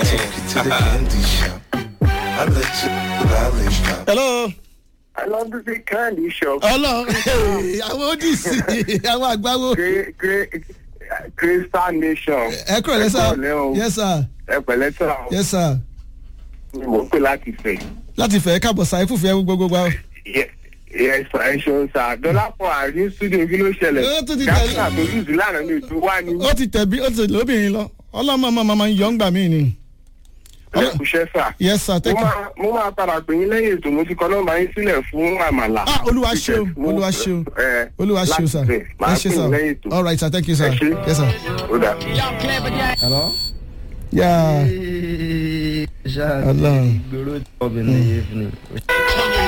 take you to the candy shop. I let you polish up. hello. I love to see candy shop. ọlọ àwọn odisi àwọn àgbáwo Great, great, Crystal Nation. ẹ kúrò lẹ́sà Ẹ kúrọ̀lẹ́ o. yes sir Ẹ pẹ̀lẹ́ sọ. yes sir Mo pè láti fẹ̀. láti fẹ́ káàbọ̀ sáyé fúnfẹ́ gbogbo wa. Yes, ẹ ṣeun sá. Dọ́lápọ̀ àárín studio kí ló ṣẹlẹ̀? Ó tún ti tẹ̀lé. Gáàsà tó lùzù lánàá ní ètò wá ní. ó ti tẹ̀bí ó ti tẹ̀lé lóbìnrin lọ ọlọ́mọ ọmọ ọmọ ń yọ ń gbà mí ni. Ẹ kúṣẹ́ sà. yes sir Mo thank you. máa mo máa padà pè yín lẹ́yìn ètò mo ti kọ́ nọ́mbà yín sílẹ̀ fún àmàlà. ah olúwa ṣeun Mo- olúwa ṣeun ẹ, olúwa ṣeun láti sir bẹ̀. ẹ Màá ṣe pè yín lẹ́yìn sir ètò. all right sir thank you sir Ẹ ṣé. yes sir. Ó dà. hello. yeah ṣáà Ọlọ́run. ìgboro obìnrin yìí fún mi.